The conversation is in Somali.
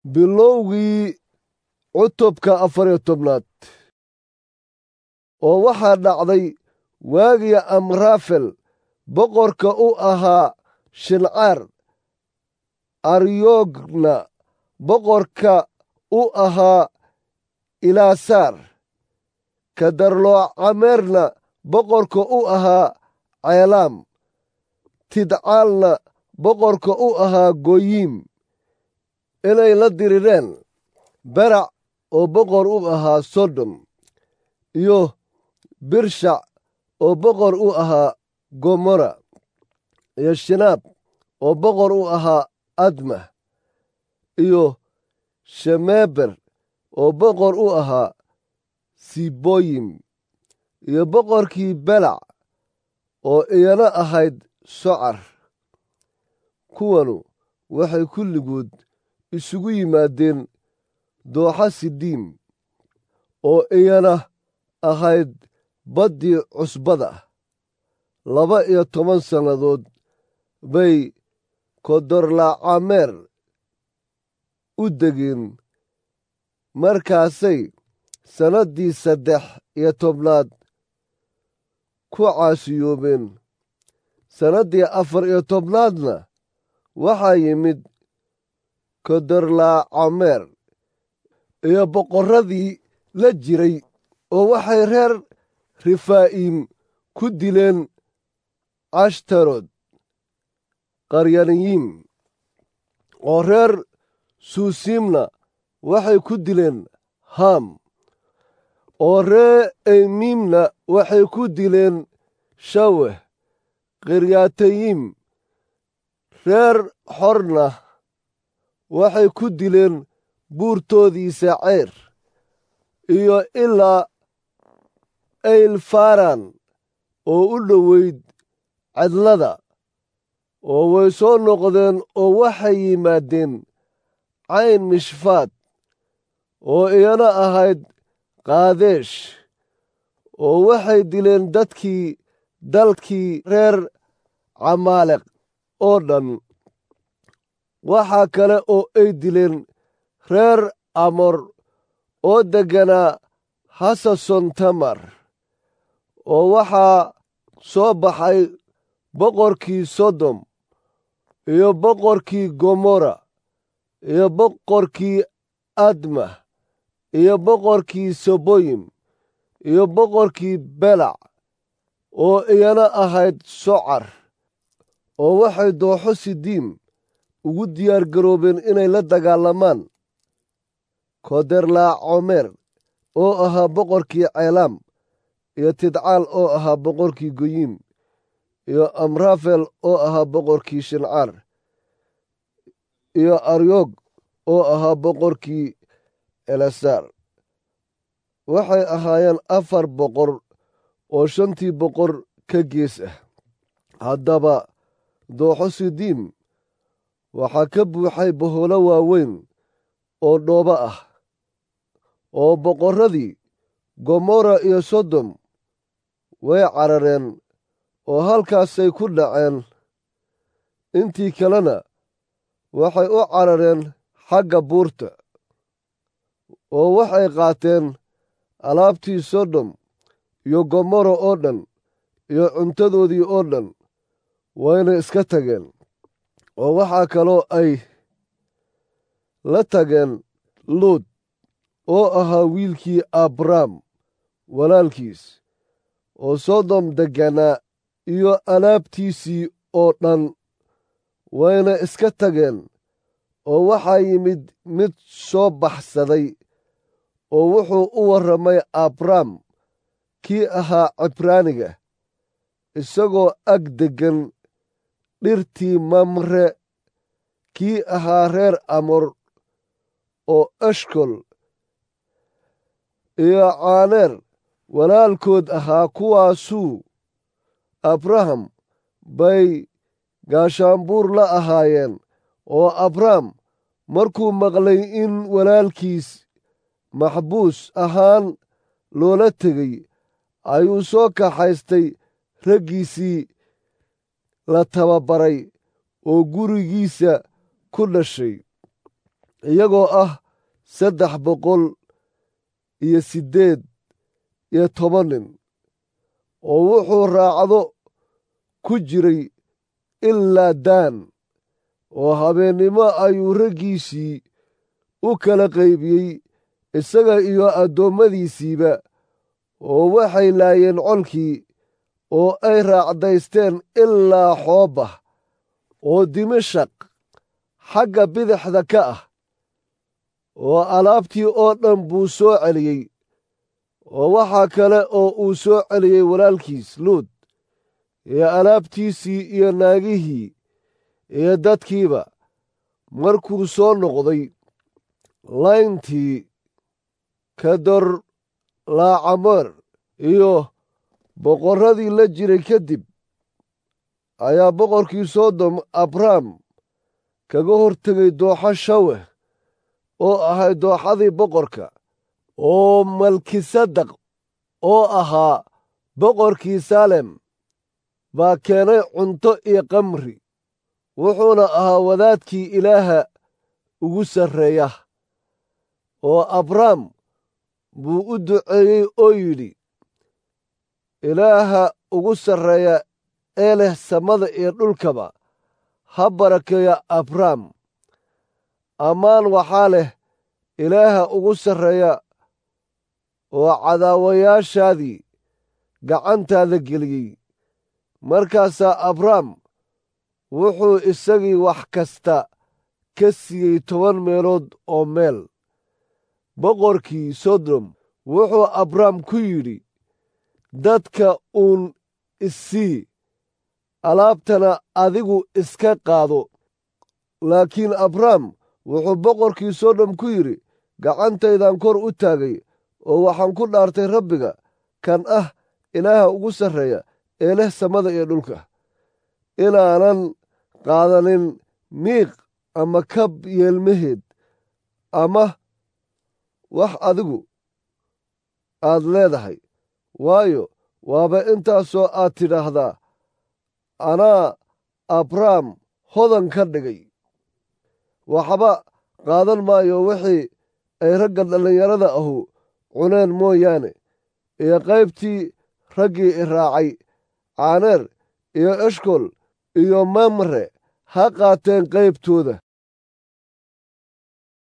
bilowgii cutubka afariyo tobnaad oo waxaa dhacday waagii amrafel boqorka u ahaa shincaar aryogna boqorka u ahaa ilaasaar kadarloocameerna boqorka u ahaa ceelaam tidcaalna boqorka u ahaa goyiim inay la dirireen berac oo boqor u ahaa sodom iyo birshac oo boqor u ahaa gomora iyo shinaab oo boqor u ahaa admah iyo shemeber oo boqor u ahaa siboyim iyo boqorkii belac oo iyana ahayd socar kuwanu waxay kulligood isugu yimaadeen dooxa sidiim oo iyana ahayd baddii cusbada laba iyo toban sannadood bay kodorlaacameer u degeen markaasay sannaddii saddex iyo tobnaad ku caasiyoobeen sannaddii afar iyo tobnaadna waxaa yimid kodorlaacameer iyo boqorradii la jiray oo waxay reer rifaa'iim ku dileen cashtarod qaryaniyiim oo reer suusiimna waxay ku dileen haam oo ree eymiimna waxay ku dileen shaweh khiryatayiim reer xorna waxay ku dileen buurtoodiisa ceyr iyo ilaa eylfaran oo u dhoweyd cadlada oo way soo noqdeen oo waxay yimaadeen cayn mishfaad oo iyana ahayd qaadeesh oo waxay dileen dadkii dalkii reer camaaleq oo dhan waxaa kale oo ay dileen reer amor oo degganaa hasason tamar oo waxaa soo baxay boqorkii sodom iyo boqorkii gomorra iyo boqorkii admah iyo boqorkii soboyim iyo boqorkii belac oo iyana ahayd socar oo waxay dooxo sidiim ugu diyaar garoobeen inay la dagaalamaan koderlaacomeer oo ahaa boqorkii ceelaam iyo tidcaal oo ahaa boqorkii goyiim iyo amrafel oo ahaa boqorkii shincaar iyo aryog oo ahaa boqorkii elasaar waxay ahaayeen afar boqor oo shantii boqor ka gees ah haddaba dooxo sidiim waxaa ka buuxay boholo waaweyn oo dhoobo ah oo boqorradii gomorra iyo sodom way carareen oo halkaasay ku dhaceen intii kalena waxay u carareen xagga buurta oo waxay qaateen alaabtii sodom iyo gomorra oo dhan iyo cuntadoodii oo dhan wayna iska tageen oo waxaa kaloo ay la tageen luud oo ahaa wiilkii abrahm walaalkiis oo sodom degganaa iyo alaabtiisii oo dhan wayna iska tageen oo waxaa yimid mid soo baxsaday oo wuxuu u warramay abram kii ahaa cibraaniga isagoo ag deggan dhirtii mamre kii ahaa reer amor oo eshkol iyo caaneer walaalkood ahaa kuwaasuu abraham bay gaashaanbuur la ahaayeen oo abraham markuu maqlay in walaalkiis maxbuus ahaan loola tegey ayuu soo kaxaystay raggiisii la tababaray oo gurigiisa ku dhashay iyagoo ah saddex boqol iyo siddeed iyo toban nin oo wuxuu raacdo ku jiray ilaa daan oo habeennimo ayuu raggiisii u kala qaybiyey isaga iyo addoommadiisiiba oo waxay laayeen colkii oo ay raacdaysteen ilaa xoobah oo dimashaq xagga bidixda ka ah oo alaabtii oo dhan buu soo celiyey oo waxaa kale oo uu soo celiyey walaalkiis luud iyo alaabtiisii iyo naagihii iyo dadkiiba markuu soo noqday layntii kador laacamer iyo boqorradii la jiray kadib ayaa boqorkii soodom abrahm kaga hortegay dooxo shaweh oo ahay dooxadii boqorka oo malkisadaq oo ahaa boqorkii saalem baa keenay cunto iyo kamri wuxuuna ahaa wadaadkii ilaaha ugu sarreeya oo abrahm buu u duceeyey oo yidhi ilaaha ugu sarreeya ee leh samada iyo dhulkaba ha barakeeya abrahm ammaan waxaa leh ilaaha ugu sarreeya oo cadaawayaashaadii gacantaada geliyey markaasaa abrahm wuxuu isagii wax kasta ka siiyey toban meelood oo meel boqorkii sodom wuxuu abrahm ku yidhi dadka uun issii alaabtana adigu iska qaado laakiin abrahm wuxuu boqorkii sodom ku yidhi gacantaydan kor u taagay oo waxaan ku dhaartay rabbiga kan ah ilaaha ugu sarreeya ee leh samada iyo dhulka inaanan qaadanin miiq ama kab yeelmaheed ama wax adigu aad leedahay waayo waaba intaasoo aad tidhaahdaa anaa abrahm hodan ka dhigay waxba qaadan maayo wixii ay ragga dhallinyarada ahu cuneen mooyaane iyo qaybtii raggii i raacay caaneer iyo eshkol iyo mamre ha qaateen qaybtooda